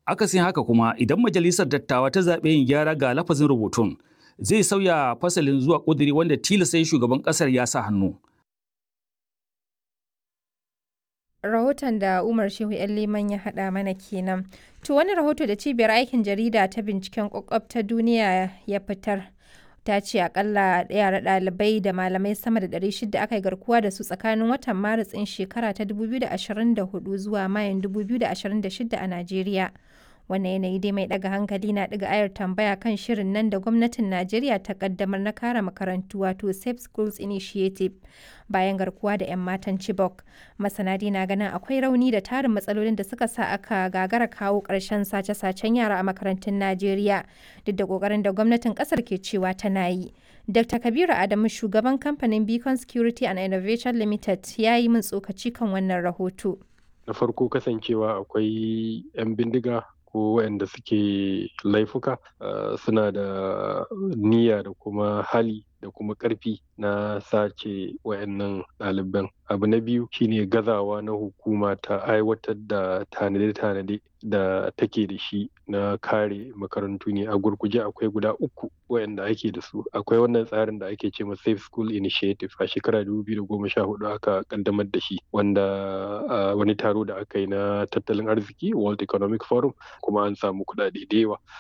Akasin haka kuma idan majalisar dattawa ta zaɓe yin gyara ga lafazin rubutun zai sauya fasalin zuwa ƙudiri wanda tilasta shugaban ƙasar ya sa hannu. rahoton da Umar Shehu ‘yan Liman ya haɗa mana kenan. To wani rahoto da cibiyar aikin jarida ta binciken kwakwab ta duniya ya fitar. Ta ce akalla yara ɗalibai da malamai sama da 600 aka yi garkuwa da su tsakanin watan Maris ɗin shekara ta 2024 zuwa Mayun 2026 a Najeriya. wannan yanayi dai mai daga hankali na daga ayar tambaya kan shirin nan da gwamnatin najeriya ta kaddamar na kare makarantu wato safe schools initiative bayan garkuwa da 'yan matan chibok masana na ganin akwai rauni da tarin matsalolin da suka sa aka gagara kawo ƙarshen sace-sacen yara a makarantun najeriya duk da ƙoƙarin da gwamnatin ƙasar ke cewa tana yi dr kabiru adamu shugaban kamfanin beacon security and innovation limited ya yi min tsokaci kan wannan rahoto na farko kasancewa akwai 'yan bindiga ko waɗanda suke laifuka suna da niyya da kuma hali da kuma ƙarfi na sace wayannan ɗaliban abu na biyu shine gazawa na hukuma ta aiwatar da tanade-tanade da take da shi na kare makarantu ne a gurguje akwai guda uku wayanda ake da su akwai wannan tsarin da ake ce ma safe school initiative a shekara 2014 aka kaddamar da shi wanda wani taro da aka yi na tattalin arziki world economic forum kuma an samu kuɗaɗe da yawa